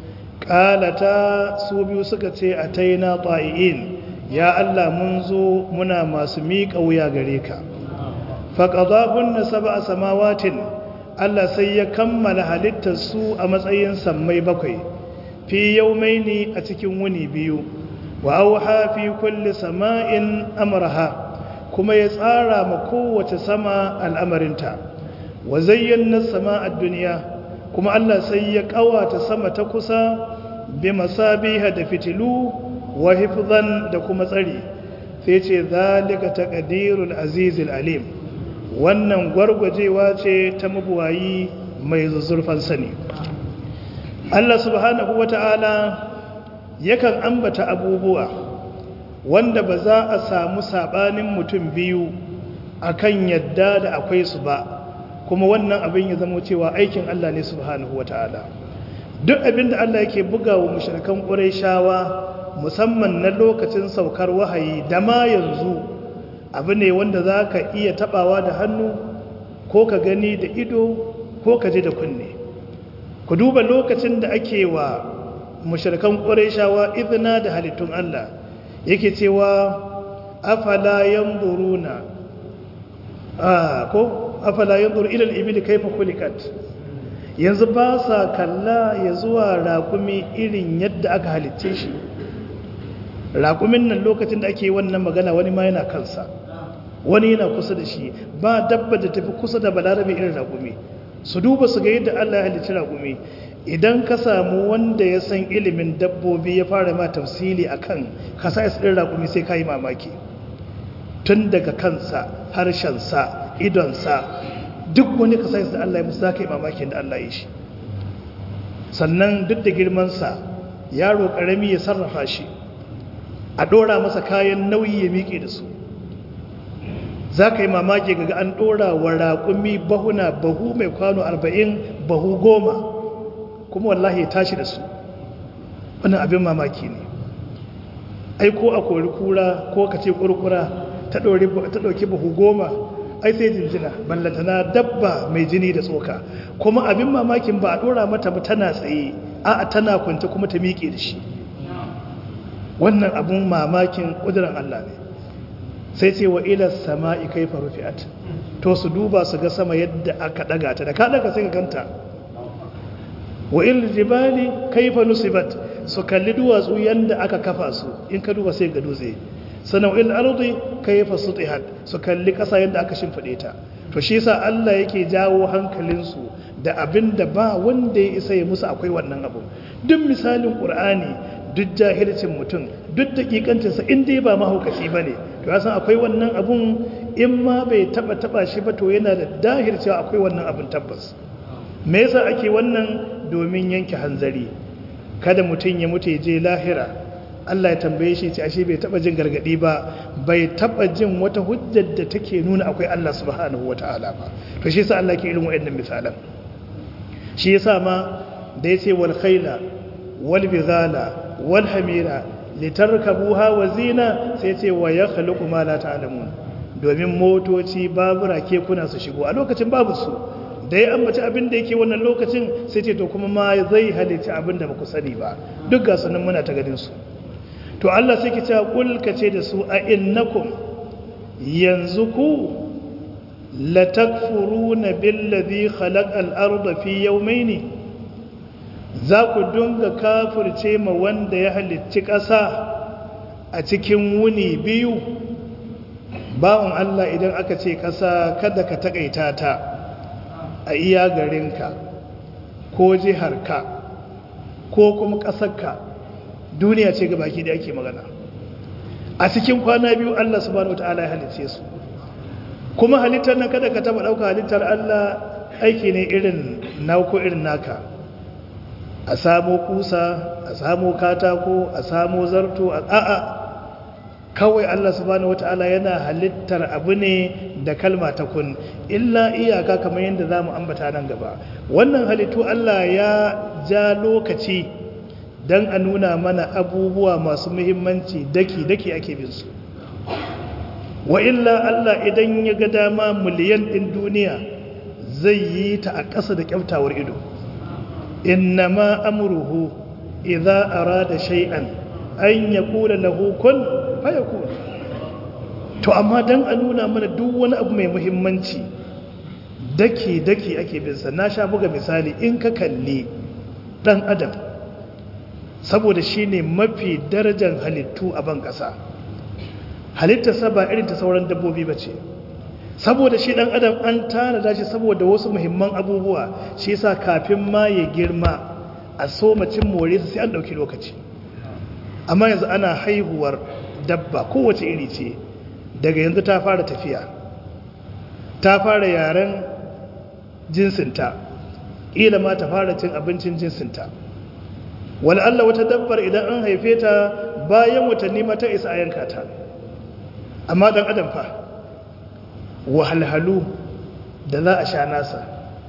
ƙalata su biyu suka ce a taina ta'i'in ya Allah mun zo muna masu miƙa wuya gare ka faƙaɗahun na saba a samawatin Allah sai ya kammala halittar su a matsayin sammai bakwai fi yaumaini a cikin wuni biyu wa auha fi kulli sama'in amraha kuma ya tsara ma kowace sama al'amarinta wa zayyana sama'ad duniya kuma Allah sai ya kawata sama ta kusa bi masabiha da fitilu wa hifzan da kuma tsari sai ce zalika taqdirul azizil alim wannan gwargwajewa ce ta mabuwayi mai zuzzurfan sani Allah subhanahu wata'ala yakan ambata abubuwa wanda ba za a samu sabanin mutum biyu akan yadda da akwai su ba kuma wannan abin ya zama cewa aikin Allah ne subhanahu wata'ala duk abin da Allah yake buga wa mushrikan Qurayshawa musamman na lokacin saukar wahayi da ma yanzu abu ne wanda za ka iya tabawa da hannu ko ka gani da ido ko ka ji da kunne ku duba lokacin da ake wa mushrikan Qurayshawa izina da halittun Allah yake cewa afala yanzuruna ah ko afala yanzur ila al-ibil kayfa khuliqat yanzu ba sa kalla ya zuwa raƙumi irin yadda aka halicce shi raƙumin nan lokacin da ake wannan magana wani ma yana kansa wani yana kusa da shi ba dabba da tafi kusa da balarabe irin raƙumi su duba su ga yadda Allah ya halicci raƙumi idan ka samu wanda ya san ilimin dabbobi ya fara ma tafsili akan kasais ɗin raƙumi sai ka yi mamaki tun daga kansa harshensa idonsa duk wani kasais da Allah ya musu za ka yi mamakin da Allah ya shi sannan duk da girmansa yaro ƙarami ya sarrafa shi a ɗora masa kayan nauyi ya miƙe da su za ka yi mamaki ga an ɗora wa raƙumi bahuna bahu mai kwano arba'in bahu goma kuma wallahi ya tashi da su wani abin mamaki ne ai ko a kori kura ko ka ce kurkura ta ɗauki bahu goma ai sai jinjina ballantana dabba mai jini da tsoka kuma abin mamakin ba a ɗora mata ba tana tsaye a tana kwanta kuma ta miƙe da shi wannan abin mamakin ƙudurin Allah ne sai ce wa ilar sama'i kai farufi'at to su duba su ga sama yadda aka ɗaga ta da ka ɗaga sai ka ganta wa ilar jibali kai fa nusibat su kalli duwatsu yadda aka kafa su in ka duba sai ga dutse sana'il ardi kayfa sutihat su kalli ƙasa yadda aka shimfide ta to shi yasa Allah yake jawo hankalinsu da abin da ba wanda ya isa ya musu akwai wannan abu duk misalin qur'ani duk jahilcin mutum duk dakikancinsa in dai ba mahaukaci bane to ya san akwai wannan abun in ma bai taba taba shi ba to yana da dahir cewa akwai wannan abun tabbas me yasa ake wannan domin yanke hanzari kada mutum ya mutu ya je lahira Allah ya tambaye shi ce ashe bai taba jin gargadi ba bai taba jin wata hujjar da take nuna akwai Allah subhanahu wataala ba to shi yasa Allah ke irin waɗannan misalan shi yasa ma da yace wal khayla wal bizala wal hamira litarkabuha wa zina sai yace wa yakhluqu ma la ta'lamun domin motoci babura kekuna su shigo a lokacin babu su da ya ambaci abin da yake wannan lokacin sai ce to kuma ma zai halitta abin da baku sani ba duk ga sanan muna ta ganin su to Allah sai ki ce kul kace da su a innakum yanzu ku la takfuruna billazi khalaqal arda fi yawmayn za ku dunga kafirce ma wanda ya halicci ƙasa a cikin wuni biyu bawon Allah idan aka ce ƙasa kada ka takaita ta a iya garinka ko jiharka ko kuma ƙasarka duniya ce baki da ake magana a cikin kwana biyu Allah subhanahu wataala ya halice su kuma halittar nan kada ka taba dauka halittar Allah aiki ne irin nauko irin naka a samo kusa a samo katako a samo zarto a a'a kawai Allah subhanahu wataala yana halittar abu ne da kalma ta kun illa iyaka kamar yadda zamu ambata nan gaba wannan halittu Allah ya ja lokaci don a nuna mana abubuwa masu muhimmanci daki-daki ake bin su wa illa Allah idan ya ga dama miliyan ɗin duniya zai yi ta a ƙasa da kyautawar ido inna ma amruhu idza arada shay'an an yaqula lahu kun fayakun to amma dan a nuna mana duk wani abu mai muhimmanci daki-daki ake bin sa na sha buga misali in ka kalli dan adam saboda shi ne mafi darajar halittu a ban ƙasa halittarsa ba irin ta sauran dabbobi ba ce saboda shi ɗan adam an tanada shi saboda wasu muhimman abubuwa shi sa kafin ma ya girma a so macin more su sai an ɗauki lokaci amma yanzu ana haihuwar dabba kowace iri ce daga yanzu ta fara tafiya ta fara yaren jinsinta ƙila ma ta fara cin abincin jinsinta Allah wata dabbar idan an haife ta bayan watanni mata isa a yanka ta amma dan adam fa wahalhalu da za a sha nasa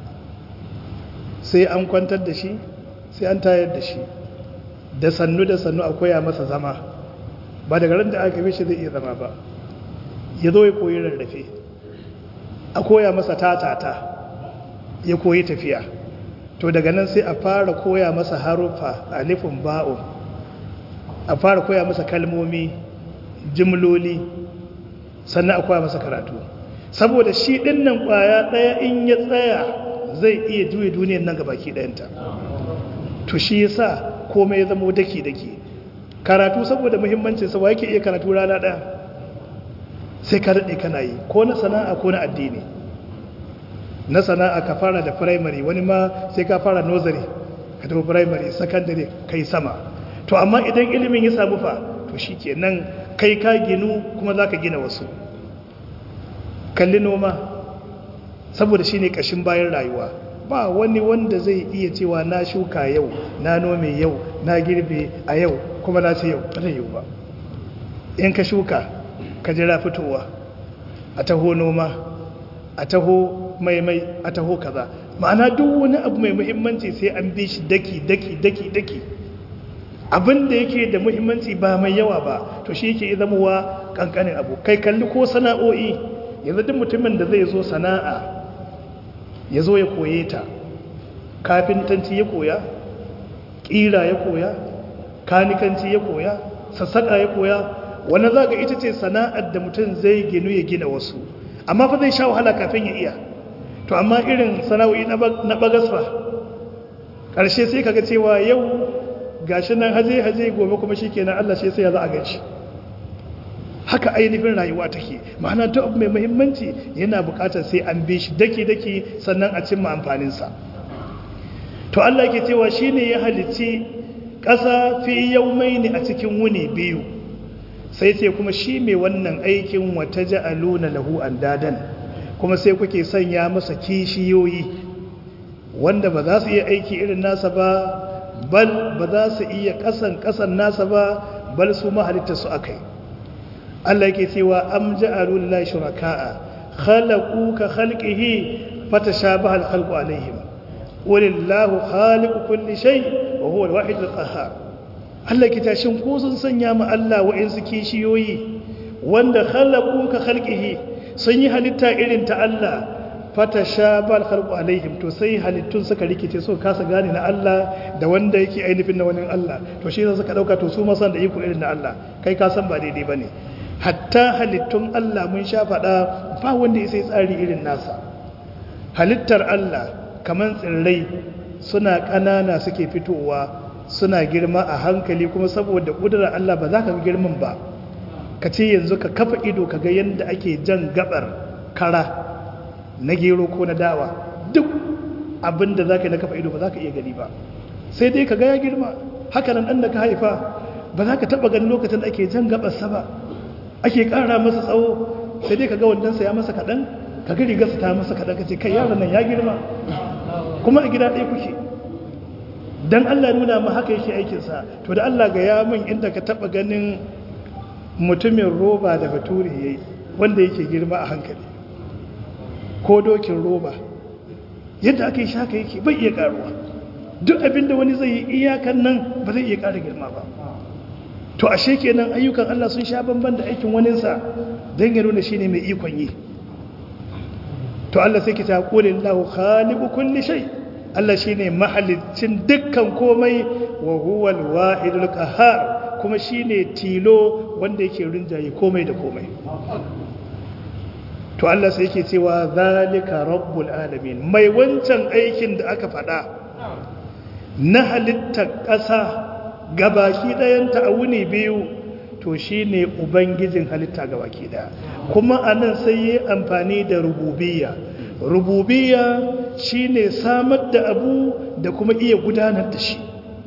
sai an kwantar da shi sai an tayar da shi da sannu da sannu a koya masa zama ba daga ran da aka fi shi zai iya zama ba ya zo ya koyi rarrafe a koya masa tatata ya koyi tafiya to daga nan sai a fara koya masa harufa alifin ba'un a fara koya masa kalmomi jimloli sannan a koya masa karatu saboda shi dinnan kwaya daya in ya tsaya zai iya juye duniyar nan gabaki dayanta to shi yasa komai ya zama daki-daki karatu saboda muhimmancin sa yake iya karatu rana daya sai ka daɗe kana yi ko na sana'a ko na addini na sana'a ka fara da primary wani ma sai ka fara nursery ka tafi primary secondary kai sama to amma idan ilimin ya samu fa to shi nan kai ka ginu kuma za ka gina wasu kalli noma saboda shi ne ƙashin bayan rayuwa ba wani wanda zai iya cewa na shuka yau na nome yau na girbe a yau kuma na ce yau ba zai yau ba in ka shuka ka jira fitowa a taho noma a taho maimai a taho kaza ma'ana duk wani abu mai muhimmanci sai an bi shi daki daki daki daki abin da yake da muhimmanci ba mai yawa ba to shi yake zamowa kankanin abu kai kalli ko sana'o'i yanzu duk mutumin da zai zo sana'a ya zo ya koye ta kafintanci ya koya ƙira ya koya kanikanci ya koya sassaƙa ya koya wanda za ga ita ce sana'ar da mutum zai ginu ya gina wasu amma fa zai sha wahala kafin ya iya to amma irin sana'o'i na bagasfa ƙarshe sai kaga cewa yau gashi nan haje haje gobe kuma shikenan Allah shi sai ya za a gaci haka ainihin rayuwa take ma'ana ta abu mai muhimmanci yana bukatar sai an bi shi daki-daki sannan a cimma amfaninsa to Allah ke cewa shi ne ya halicci ƙasa fi yaumai ne a cikin wuni biyu sai ce kuma shi mai wannan aikin wata ja'aluna lahu dadan kuma sai kuke sanya masa kishiyoyi wanda ba za su iya aiki irin nasa ba bal ba za su iya kasan kasan nasa ba bal su mahalitta su akai Allah yake cewa am ja'alu lillahi shuraka'a khalaqu ka khalqihi fatashabaha al-khalqu alaihim walillahu khaliqu kulli shay wa huwa al-wahid al-qahhar Allah ke tashin ko sun sanya ma Allah wa'insu kishiyoyi wanda khalaqu ka khalqihi sun yi halitta irin ta Allah fatashabaha al-khalqu alaihim to sai halittun suka rikice so kasa gane na Allah da wanda yake ainihin na wani Allah to shi ne suka dauka to su ma san da iko irin na Allah kai ka san ba daidai bane hatta halittun Allah mun sha faɗa ba wanda ya sai tsari irin nasa halittar Allah kamar tsirrai suna ƙanana suke fitowa suna girma a hankali kuma saboda ƙudurar Allah ba za ka ga girman ba ka ce yanzu ka kafa ido ka ga yadda ake jan gabar kara na gero ko na dawa duk abin da za ka yi na kafa ido ba za ka iya gani ba sai dai ka ga ya girma haka nan ɗan da ka haifa ba za ka taɓa ganin lokacin da ake jan gabarsa ba ake ƙara masa tsawo sai dai ka ga wandansa ya masa kaɗan ka ga rigarsa ta masa kaɗan ka ce kai yaron nan ya girma kuma a gida ɗaya kuke don allah nuna ma haka yake aikinsa to da allah ga yamin inda ka taɓa ganin mutumin roba da bature ya yi wanda yake girma a hankali ko dokin roba yadda aka yi shaka yake bai iya ƙaruwa duk abinda wani zai yi iyakan nan ba zai iya ƙara girma ba to ashe kenan ayyukan Allah sun sha bamban da aikin waninsa don ya nuna shine mai ikon yi to Allah sai ki ta qulil lahu khaliqu kulli shay Allah shine mahalicin dukkan komai wa huwal wahidul qahhar kuma shine tilo wanda yake rinjaye komai da komai to Allah sai yake cewa zalika rabbul alamin mai wancan aikin da aka faɗa na halittar ƙasa gabaki ɗayanta a wuni biyu to shi ne ubangijin halitta gabaki ɗaya kuma a nan sai yi amfani da rububiya rububiya shi ne samar da abu da kuma iya gudanar da shi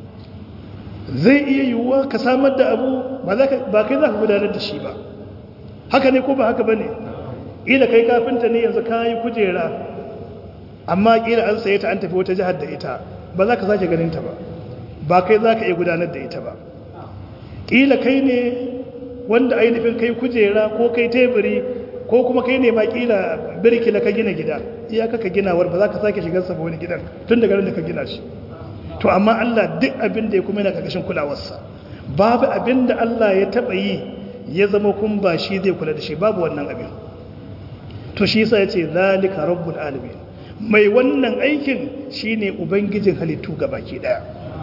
zai iya yiwuwa ka samar da abu ba kai za ka gudanar da shi ba haka ne ko ba haka ba ne ila kai kafinta ne yanzu ka yi kujera amma ƙila an saye ta an tafi wata jihar da ita ba za ka sake ganinta ba ba kai za ka iya gudanar da ita ba ƙila kai ne wanda ainihin kai kujera ko kai teburi ko kuma kai ne ma ƙila birkila ka gina gida iyaka ka ginawar ba za ka sake shigar sa wani gidan tun daga da ka gina shi to amma Allah duk abin da ya kuma yana ƙarƙashin kulawarsa babu abin da Allah ya taɓa yi ya zama kun ba shi zai kula da shi babu wannan abin to shi yasa ya ce zalika rabbul alamin mai wannan aikin shine ubangijin halittu gabaki daya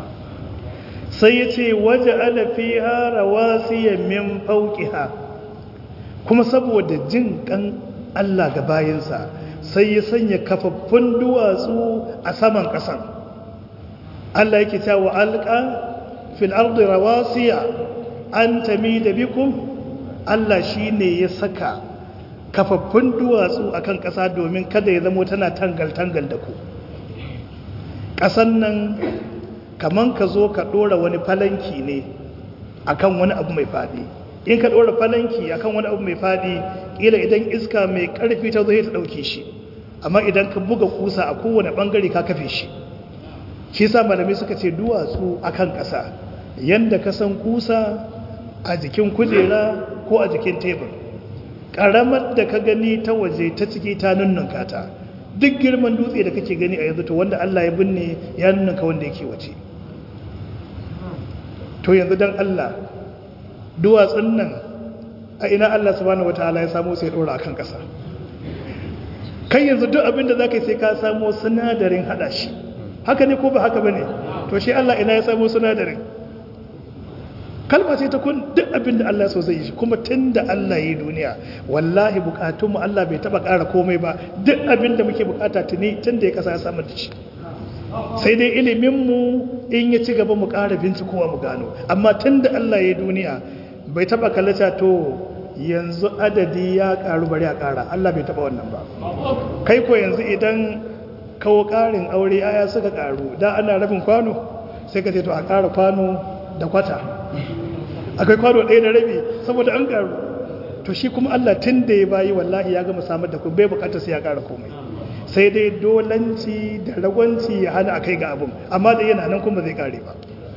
sai ya ce waje alafi harawa siya min fauƙiha kuma saboda jin ƙan Allah ga bayansa sai ya sanya kafaffun duwatsu a saman ƙasan Allah yake cewa alƙa fil ardi rawasiya an tami da bikum Allah shi ne ya saka kafaffun duwatsu akan ƙasa domin kada ya zamo tana tangal-tangal da ku ƙasan nan kaman ka zo ka ɗora wani falanki ne akan wani abu mai faɗi in ka ɗora falanki akan wani abu mai faɗi ƙila idan iska mai ƙarfi ta zo ta ɗauke shi amma idan ka buga kusa a kowane ɓangare ka kafe shi shi sa malamai suka ce duwatsu akan ƙasa yanda ka san kusa a jikin kujera ko a jikin tebur ƙaramar da ka gani ta waje ta ciki ta nunnunka ta duk girman dutse da kake gani a yanzu to wanda Allah ya binne ya nunnunka wanda yake waje to yanzu don Allah duwatsun nan a ina Allah subhanahu wataala ya samu sai dora akan ƙasa kai yanzu duk abin da zaka yi sai ka samu sinadarin hada shi haka ne ko ba haka bane to shi Allah ina ya samu sinadarin kalma ce ta kun duk abin da Allah so zai yi shi kuma tun da Allah ya yi duniya wallahi bukatunmu Allah bai taba ƙara komai ba duk abin da muke bukata tuni tun da ya kasa ya samar da shi sai dai iliminmu in ya ci gaba mu ƙara bincikowa mu gano amma tun da Allah ya yi duniya bai taba kallata to yanzu adadi ya karu bari a kara Allah bai taba wannan ba kai ko yanzu idan kawo karin aure aya suka karu da ana rabin kwano sai ka ce to a kara kwano da kwata akwai kwano ɗaya da rabi saboda an karu to shi kuma Allah tun da ya bayi wallahi ya gama samar da ku bai bukatar sai ya kara komai sai dai dolanci da ragwanci ya hana a kai ga abin amma da yana nan kuma zai kare ba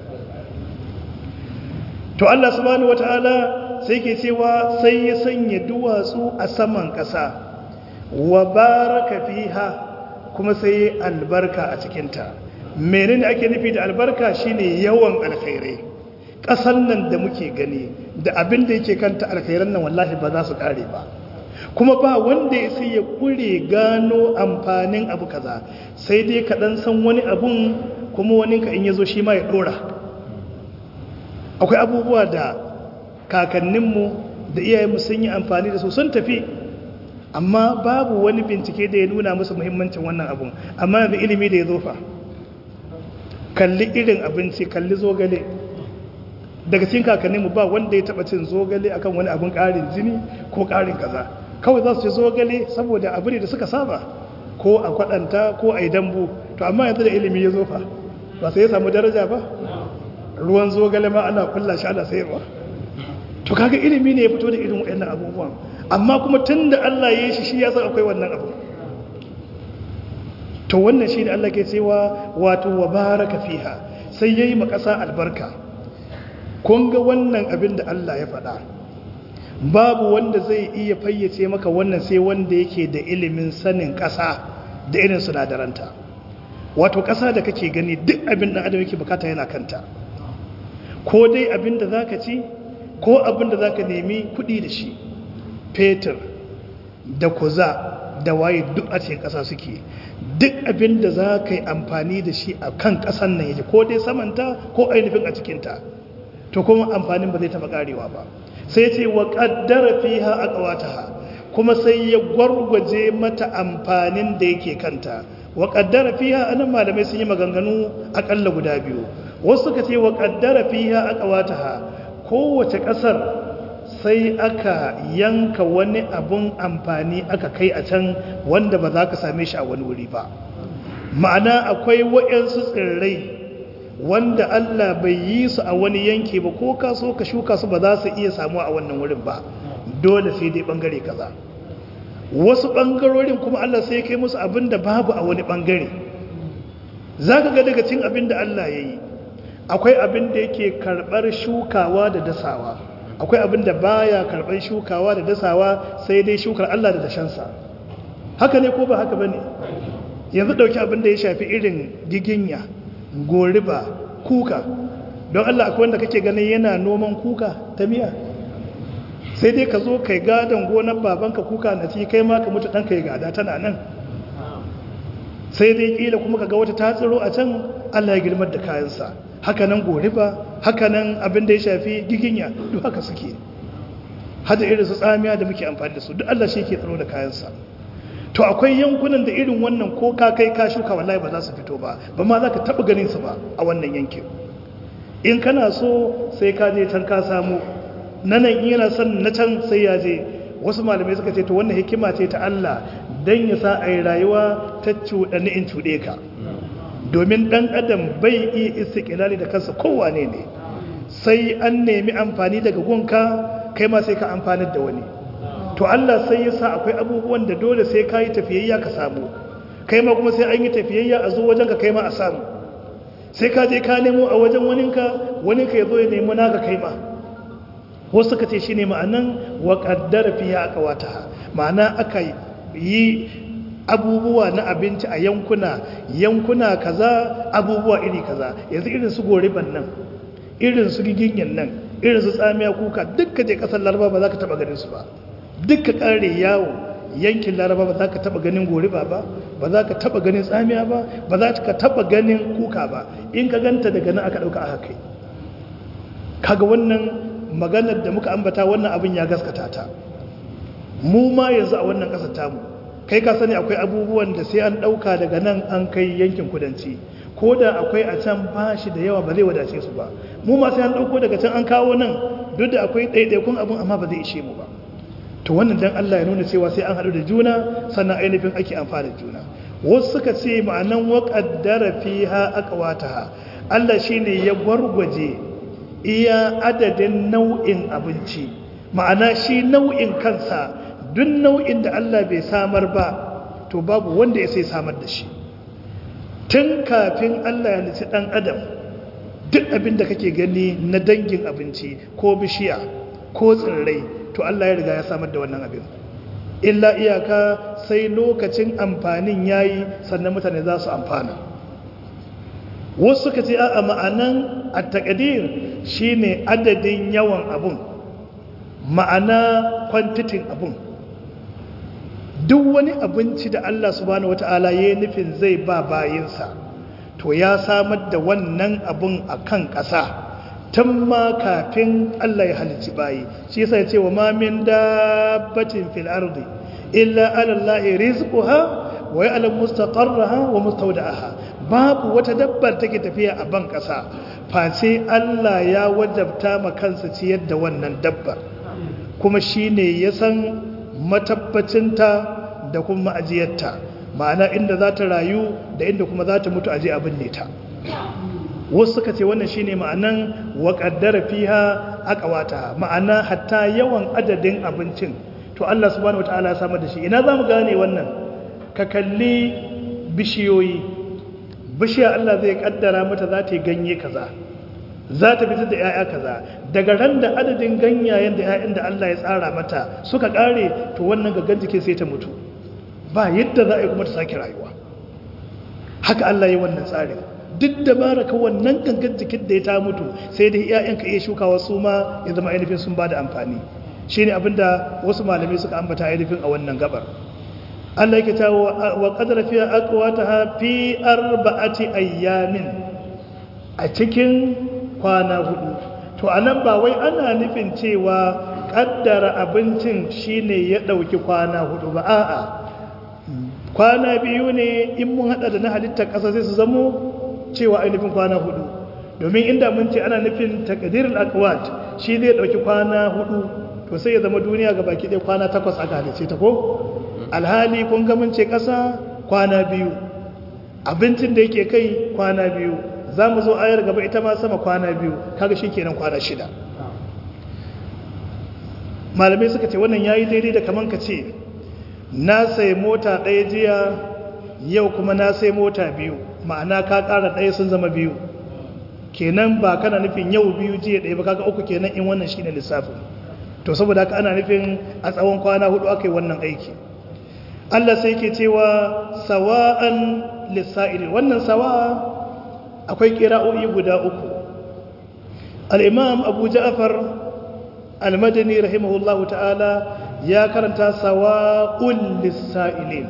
to Allah subhanahu wata'ala sai ke cewa sai ya sanya duwatsu a saman ƙasa wa baraka fiha kuma sai albarka a cikinta menene ake nufi da albarka shine yawan alkhairai ƙasan nan da muke gani da abin da yake kanta alkhairan nan wallahi ba za su ƙare ba kuma ba wanda ya sai ya kure gano amfanin abu kaza sai dai ka dan san wani abun kuma wani ka in yazo shi ma ya dora akwai abubuwa da kakanninmu da iyayenmu sun yi amfani da su sun tafi amma babu wani bincike da ya nuna musu muhimmancin wannan abun amma yanzu ilimi da ya zofa kalli irin abinci kalli zogale daga cikin kakanninmu ba wanda ya taba cin zogale akan wani abun karin jini ko karin kaza kawai za su ci zogale saboda abu ne da suka saba ko a kwadanta ko a yi dambu to amma yanzu da ilimi ya zofa ba sai ya samu daraja ba ruwan zogale ma ana kulla shi ana sayarwa to kaga ilimi ne ya fito da irin waɗannan abubuwan amma kuma tun da Allah ya yi shi shi ya san akwai wannan abu to wannan shi ne Allah ke cewa wato wa baraka fiha sai ya yi makasa albarka kun ga wannan abin da Allah ya faɗa babu wanda zai iya fayyace maka wannan sai wanda yake da ilimin sanin ƙasa da irin sinadaranta wato ƙasa da kake gani duk abin da adam yake bukata yana kanta ko dai abin da zaka ci ko abin da zaka nemi kuɗi da shi fetur da kuza da waye duk a cikin ƙasa suke duk abin da za ka yi amfani da shi a kan ƙasan nan yake ko dai samanta ko ainihin a cikinta to kuma amfanin ba zai taɓa ƙarewa ba sai ce wa ƙaddara fiha a ƙawataha kuma sai ya gwargwaje mata amfanin da yake kanta wa ƙaddara fiha anan malamai sun yi maganganu aƙalla guda biyu wasu suka ce wa ƙaddara fiha a ƙawataha kowace ƙasar sai aka yanka wani abun amfani aka kai a can wanda ba za ka same shi a wani wuri ba ma'ana akwai waɗansu tsirrai wanda Allah bai yi su a wani yanki ba ko ka so ka shuka su ba za su iya samu a wannan wurin ba dole sai dai bangare kaza wasu bangarorin kuma Allah sai kai musu abin da babu a wani bangare za ka ga daga cin abin da Allah ya yi akwai abin da yake karɓar shukawa da dasawa akwai abin da baya karɓar shukawa da dasawa sai dai shukar Allah da dashensa haka ne ko ba haka ba ne yanzu ɗauki abin da ya shafi irin giginya goriba kuka don Allah akwai wanda kake ganin yana noman kuka ta miya sai dai ka zo kai gadon gonar babanka kuka na ci kai ma ka mutu ɗanka ya gada tana nan sai dai ƙila kuma ka ga wata ta tsiro a can Allah ya girmar da kayansa haka nan goriba haka nan abin da ya shafi giginya duk haka suke hada irin su tsamiya da muke amfani da su duk Allah shi ke tsaro da kayansa to akwai yankunan da irin wannan ko ka kai ka shuka wallahi ba za su fito ba ba ma za ka taɓa ganin su ba a wannan yankin in kana so sai ka je can ka samu na nan in yana son na can sai ya je wasu malamai suka ce to wannan hikima ce ta Allah dan ya sa a yi rayuwa ta cuɗani in cuɗe ka domin ɗan adam bai iya istiƙilali da kansa kowane ne sai an nemi amfani daga gunka kai ma sai ka amfanar da wani to Allah sai ya sa akwai abubuwan da dole sai ka yi tafiyayya ka samu kai ma kuma sai an yi tafiyayya a zo wajen ka kai ma a samu sai ka je ka nemo a wajen waninka waninka ya zo ya nemo naka kai ma wasu suka ce shi ne ma'anan wa ƙaddara fiye a ƙawata ma'ana aka yi abubuwa na abinci a yankuna yankuna kaza abubuwa iri kaza yanzu irin su goriban nan irin su giginyan nan irin su tsamiya kuka dukka je kasar laraba ba za ka taba ganin su ba dukka kare yawo yankin laraba ba za ka taba ganin goriba ba ba za ka taba ganin tsamiya ba ba za ka taba ganin kuka ba in ka ganta daga nan aka dauka aka kai kaga wannan maganar da muka ambata wannan abin ya gaskata ta mu ma yanzu a wannan kasar tamu kai ka sani akwai abubuwan da sai an ɗauka daga nan an kai yankin kudanci ko da akwai a can ba shi da yawa ba zai wadace su ba mu ma sai an ɗauko daga can an kawo nan duk da akwai ɗaiɗaikun abin amma ba zai ishe mu ba to wannan dan Allah ya nuna cewa sai an haɗu da juna sannan ainihin ake amfani da juna wasu suka ce ma'anan waƙaddara fiha aqwataha Allah shine ya gwargwaje iya adadin nau'in abinci ma'ana shi nau'in kansa duk nau'in da Allah bai samar ba to babu wanda ya sai samar da shi tun kafin Allah ya nufi ɗan adam duk abin da kake gani na dangin abinci ko bishiya ko tsirrai to Allah ya riga ya samar da wannan abin illa iyaka sai lokacin amfanin yayi sannan mutane za su amfana wasu suka ce a ma'anan at-taqdir shine adadin yawan abun ma'ana kwantitin abun duk wani abinci da Allah subhanahu wata'ala ya yi nufin zai ba bayinsa to ya samar da wannan abun a kan ƙasa tun ma kafin Allah ya halicci bayi shi yasa ya ce wa ma min dabbatin fil ardi illa ala allahi rizquha wa ya'lam mustaqarraha wa mustawda'aha babu wata dabbar take tafiya a ban ƙasa face Allah ya wajabta ma kansa ciyar da wannan dabbar kuma shine ya san matabbacinta da kuma ajiyarta ma'ana inda za ta rayu da inda kuma za ta mutu aje abin ne ta wasu suka ce wannan shine ma'anan wa qaddara fiha aqwata ma'ana hatta yawan adadin abincin to Allah subhanahu wataala ya samar da shi ina zamu gane wannan ka kalli bishiyoyi bishiya Allah zai kaddara mata za ta yi ganye kaza za ta fitar da 'ya'ya kaza daga ran da adadin ganyayen da 'ya'yan da Allah ya tsara mata suka kare to wannan gaggan jikin sai ta mutu ba yadda za a yi kuma ta sake rayuwa haka Allah ya wannan tsarin duk da baraka wannan gangan jikin da ya ta mutu sai dai 'ya'yan ka iya shukawa su ma ya zama ainihin sun ba da amfani shine abinda wasu malamai suka ambata ainihin a wannan gabar Allah yake ta wa qadara fi aqwataha fi arba'ati ayyamin a cikin kwana hudu to anan ba wai ana nufin cewa kaddara abincin shine ya dauki kwana hudu ba a'a kwana biyu ne in mun hada da na halittar kasa sai su zamo cewa ainihin kwana hudu domin inda mun ce ana nufin takdirul aqwat shi zai dauki kwana hudu to sai ya zama duniya ga baki ɗaya kwana takwas aka halice ta ko alhali kun ga mun ce kasa kwana biyu abincin da yake kai kwana biyu za mu zo ayar gaba ita ma sama kwana biyu kaga shi kenan kwana shida malamai suka ce wannan yayi daidai da kaman ka ce na sai mota ɗaya jiya yau kuma na sai mota biyu ma'ana ka ƙara ɗaya sun zama biyu kenan ba kana nufin yau biyu jiya ɗaya ba kaga uku kenan in wannan shine lissafin to saboda haka ana nufin a tsawon kwana hudu aka yi wannan aiki Allah sai ke cewa sawa'an lissa'ilin wannan sawa'a akwai kira'o'i guda uku al'imam abu ja'afar al-madani rahimahullahu ta'ala ya karanta sawa'un lissa'ilin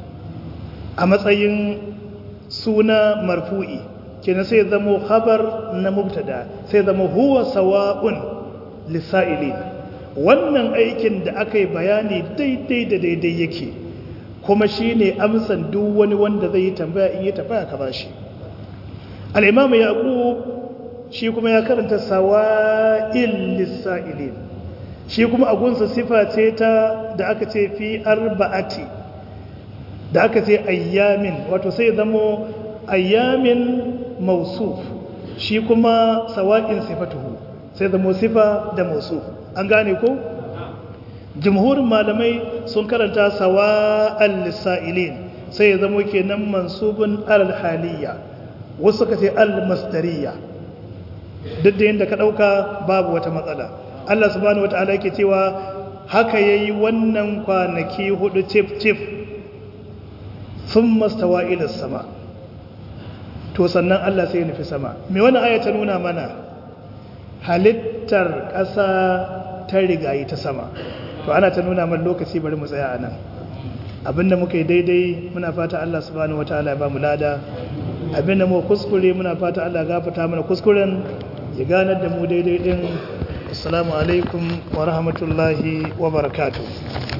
a matsayin suna marfu'i kenan sai zamo khabar na mubtada sai zamo huwa sawa'un lissa'ilin wannan aikin da aka yi bayani daidai da daidai yake kuma shi ne amsan duk wani wanda zai yi tambaya in yi tambaya ka ba shi al'imamu yaƙub shi kuma ya karanta sawa'il lissa'ilin shi kuma agunsa sifa ce ta da aka ce fi arba'ati da aka ce ayyamin wato sai zamo ayyamin mausuf shi kuma sawa'in sifatuhu sai zamo sifa da mausuf an gane ko? jimhurin malamai sun karanta sawa'al lissa'ilin sai ya zamo kenan mansubun al-haliyya wasu ka ce al-masdariya duk da yadda ka ɗauka babu wata matsala Allah subhanahu wa ta'ala yake cewa haka yayi wannan kwanaki hudu cif cif sun mastawa ila sama to sannan Allah sai ya nufi sama me wannan aya ta nuna mana halittar ƙasa ta rigayi ta sama to ana ta nuna man lokaci bari mu tsaya a nan abinda muka yi daidai muna fata Allah subhanahu wataala ya ba mu lada abinda mu kuskure muna fata Allah gafarta mana kuskuren ya ganar da mu daidai din assalamu alaikum wa rahmatullahi wa barakatuh